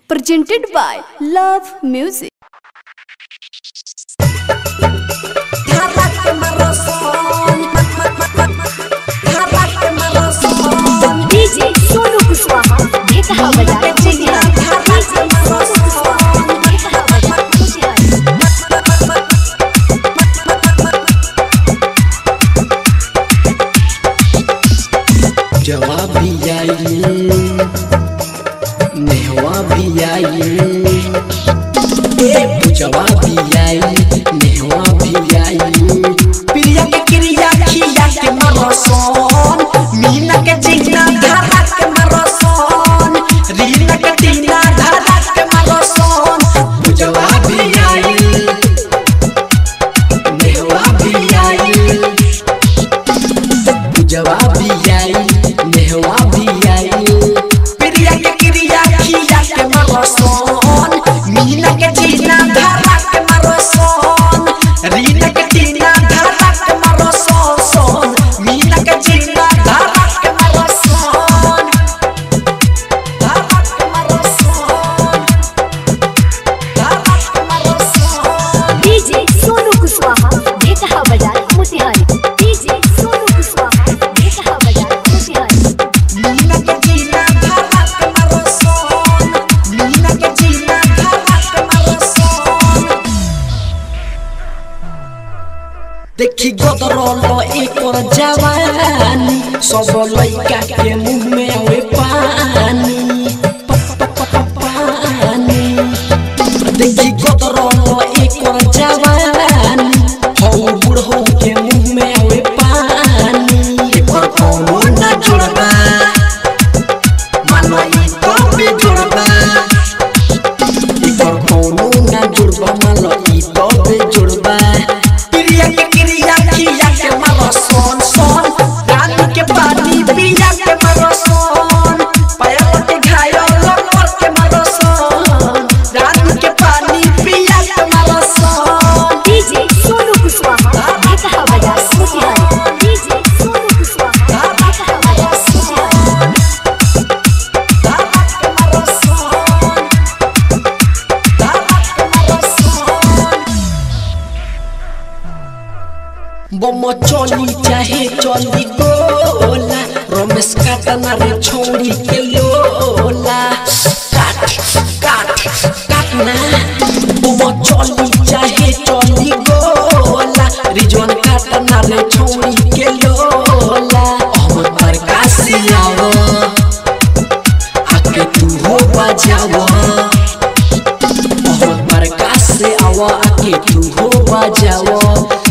presented by Love Music. DJ Sonu Kushwaha Dhekaha बजाए मुझे DJ Sonu Kushwaha Dhekaha बजाए मुझे जवाब भी आई नेहवा भी आई जवाब भी आई नेहवा भी आई प्रिया के क्रिया खिया के मरसन मीना के जिंगना धारा के मरसन रीना के टीना धारा के मरसन जवाब भी आई नेहवा भी आई जवाब भी आई नेहवा भी आई प्रिया के क्रिया खिया के मरसन मीना के जीना धारा के मरसन रीना के टीना धारा के मरसन सन मीना के जीना धारा के मरसन धारा के मरसन धारा के मरसन डीजे सोनू कुशवाहा ढेकहा बजाए मुतिहारी डीजे सोनू कुशवाहा ढेकहा बजाए मुतिहारी मीना के जीना धारा के मरसन मीना के जीना धारा के मरसन देखी गदरल एकर जवानी सब लइका के मुंह में आवे पानी प- प- प- प- पानी देखी गदरल एकर जवानी हौ बुढ़ो के मुंह में आवे पानी एकर कोनो ना जुड़बा मानो ई तो भी जुड़बा एकर कोनो ना जुड़बा मानो ई तो भी जुड़बा प्रिया के क्रिया किया के मारो सोन सोन रानी के पानी पिया के मारो सोन पायल के घायल लपर के मारो सोन रानी के पानी पिया के मारो सोन डीजे सोनू कुशवाहा ढेकहा बजाए मुतिहारी डीजे सोनू कुशवाहा ढेकहा बजाए मुतिहारी धारा के मारो सोन धारा के मारो सोन बम चली चाहे चली गोला रमेश काटना रे छोड़ी के लोला काट काट काटना बम चली चाहे चली गोला रिजवान काटना रे छोड़ी के लोला अहमद प्रकाश आवा आके तू हो बजावा मोहम्मद प्रकाश से आवा आके तू हो बजावा